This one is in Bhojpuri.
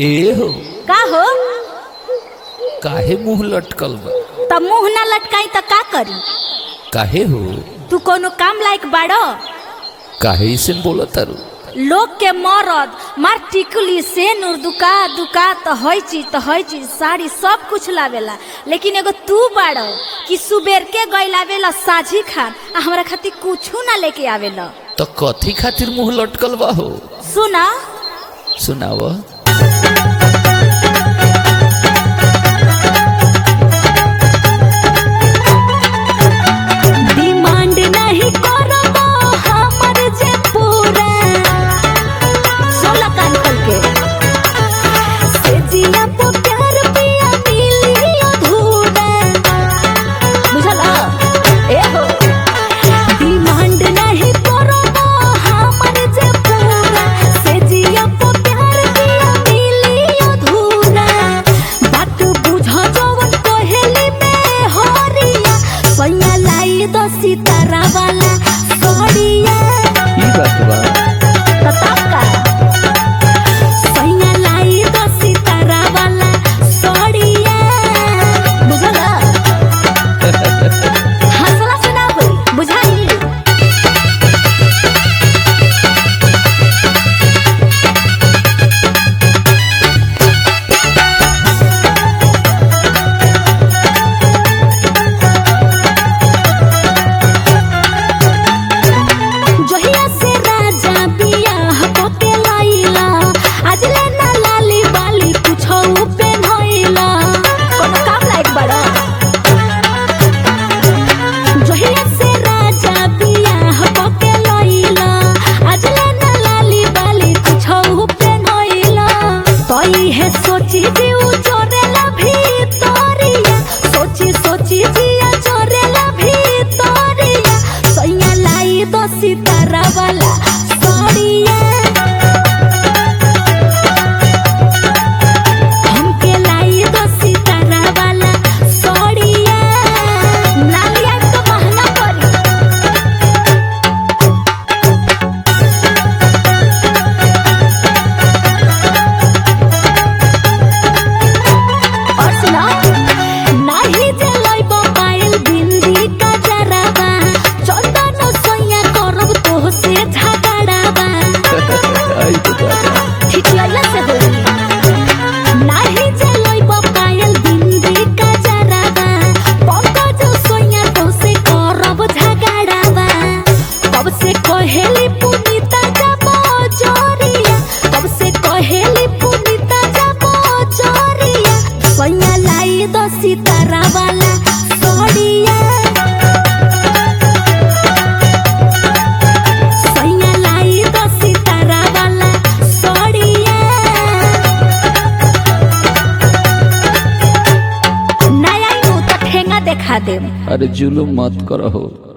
ए हो का हो काहे मुंह लटकल बा त मुंह ना लटकाई त का करी काहे हो तू कोनो काम लायक बाड़ो काहे इसे बोला तारू लोग के मरद मार टिकली से नूर दुका दुका त हई चीज त हई चीज साड़ी सब कुछ लावेला लेकिन एगो तू बाड़ो कि सुबेर के गई लावेला साझी खान आ हमरा खातिर कुछू ना लेके आवेला तो कथी खातिर मुंह लटकल बा हो सुना सुनाव डिमांड नहीं करबो हमर जे पूरा सोला कान खोल के से जिया पो प्यार पिया मिली अधूरा बुझल ए हो डिमांड नहीं करबो हमर जे पूरा से जिया पो प्यार पिया मिली अधूरा बात बुझ जवन कहेली में हरिया सैया लाई दो सितारा वाला सड़िया ई बात बा तताका सैया लाई दो सितारा वाला सड़िया बुझला हंसला से ना होई बुझाई जहिया से राजा बियाह कके लैला आज ले ना लाली बाली कुछो पेन्हैला कोनो काम लायक बड़ा जहिया से राजा बियाह कके लैला आज ले ना लाली बाली कुछो पेन्हैला तई है सोची दिउ चोरेला भीतरिया सोची सोची जिया चोरेला भीतरिया सैया लाई दो सितारा वाला सड़िया हमके लाई दो सितारा वाला सड़िया नालिया तो महंगा पड़ी और सुना नाही जे लइब पायल बिंदी का जराबा चंदन सोया करब तो से झगड़ाबा आई तो बात बा। ठिठियाला से होई नाही जे लइब पायल बिंदी का जराबा पंकज सोया तो से करब झगड़ाबा कब से कहेली पुनीता जाबो जोरिया कब से कहेली पुनीता जाबो जोरिया सैया लाई दो सितारा वाला सड़िया सैया लाई दो सितारा वाला सड़िया नया नु तो ठेंगा देखा देम अरे जुलुम मत करो हो